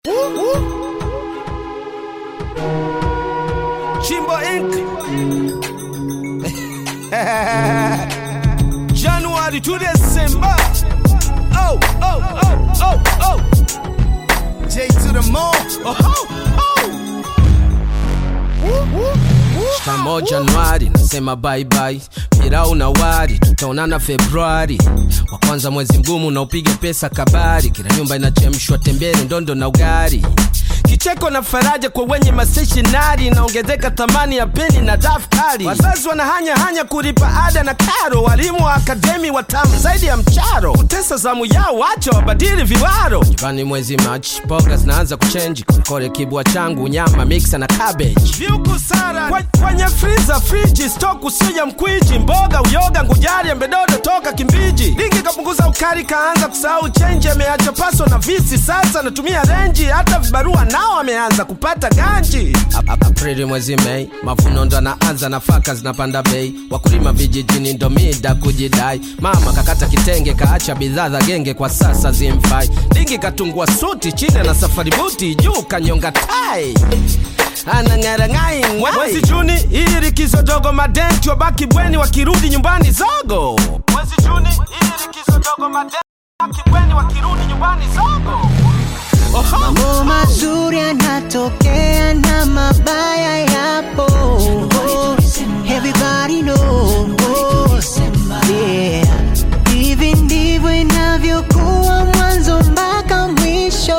Chimbo Inc. January to December. Oh, oh, oh, oh, oh. J to the mall. Oh, oh, oh. Shikamo Januari, nasema bye bye. Pirau na wari, tutaonana Februari. Wa kwanza mwezi mgumu unaopiga pesa kabari, kila nyumba inachemshwa tembele, ndondo na ugari. Kicheko na faraja kwa wenye maseshinari, inaongezeka thamani ya peni na daftari. Wazazi wanahanya hanya kulipa ada na karo, walimu wa akademi watamu zaidi ya mcharo. Kutesa zamu yao, wacha wabadili viwaro. Nyumbani mwezi Machi, mboga zinaanza kuchenji, kokole kibwa changu, nyama mixa na cabbage. Viuku sara Kwe- kwenye freezer, friji, stock usija mkwiji, mboga, uyoga, ngujari, embedodo toka Kimbiji. Lingi kapunguza ukari, kaanza kusahau chenji, ameacha paso na visi, sasa natumia renji, hata vibarua nao ameanza kupata ganji. Ap- ap- Aprili mwezi Mei, mavuno ndo anaanza, nafaka zinapanda bei, wakulima vijijini ndo mida kujidai. Mama kakata kitenge, kaacha bidhaa za genge, kwa sasa zimfai. Lingi katungua suti, chini na safari buti, juu kanyonga tai anang'ara ngai ng'wai. Mwezi Juni hii likizo dogo, madenti wabaki bweni, wakirudi nyumbani zogo. Mwezi Juni hii likizo dogo, madenti wabaki bweni, wakirudi nyumbani zogo. Oho. Mambo mazuri yanatokea na mabaya yapo. Everybody knows. Yeah. Hivi ndivyo inavyokuwa mwanzo mpaka mwisho.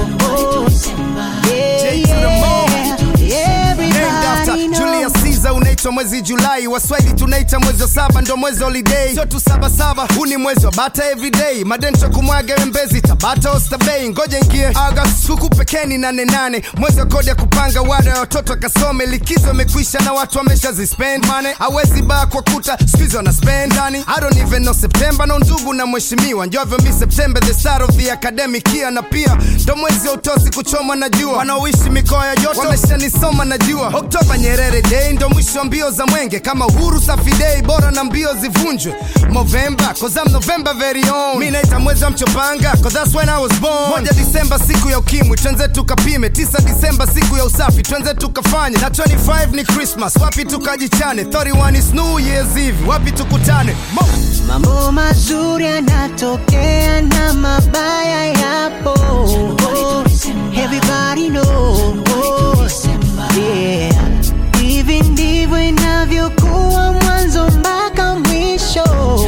Yeah, J to the mall. yeah. Named after Everybody Julius knows. Caesar unaitwa mwezi Julai, waswahili tunaita mwezi wa saba, ndo mwezi holiday, sio tu saba saba, huu ni mwezi wa bata everyday, madento kumwaga wembezi Tabata Oysterbay, ngoja ingie August huku pekeni nane nane, mwezi wa kodi ya kupanga wada ya watoto akasome, likizo imekwisha na watu wameshazispend money, hawezi baa kwa kuta squeeze wana spend ndani, I don't even know September na ndugu na mheshimiwa, njovyo mi September the start of the academic year, na pia ndo mwezi wa utosi kuchomwa na jua, wanaoishi mikoa ya joto wameshanisoma najua, Oktoba Nyerere Day ndo mwisho wa mbio za mwenge, kama uhuru safi day, bora na mbio zivunjwe November, cause I'm November very own, mi naita mwezi wa mchopanga, cause that's when I was born. Moja Disemba siku ya ukimwi, twenze tukapime. Tisa Disemba siku ya usafi, twenze tukafanye. Na 25 ni Christmas, wapi tukajichane. 31 is New Year's Eve, wapi tukutane. Mo Mambo mazuri yanatokea na mabaya yapo. Everybody knows. Yeah. Hivi ndivyo inavyokuwa mwanzo mpaka mwisho.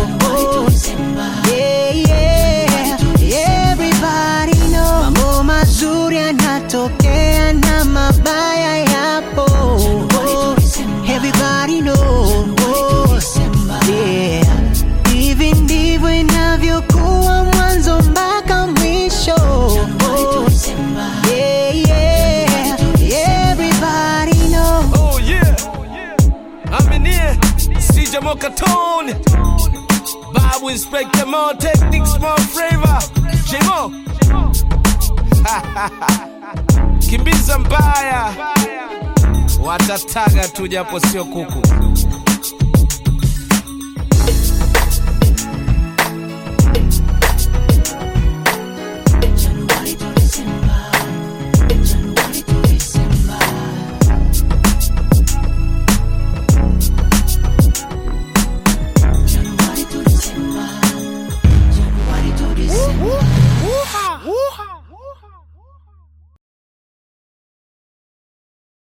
Yeah, yeah. Everybody knows. Mambo mazuri yanatokea na mabaya yapo. Everybody knows. Yeah. Hivi ndivyo inavyokuwa mwanzo mpaka mwisho. Yeah, yeah. Everybody knows. Oh yeah. I'm in here. CJ Mokatone. Babu Inspector More Techniques More Flavor. J-Mo. Kimbiza mbaya. Watataga tu japo sio kuku.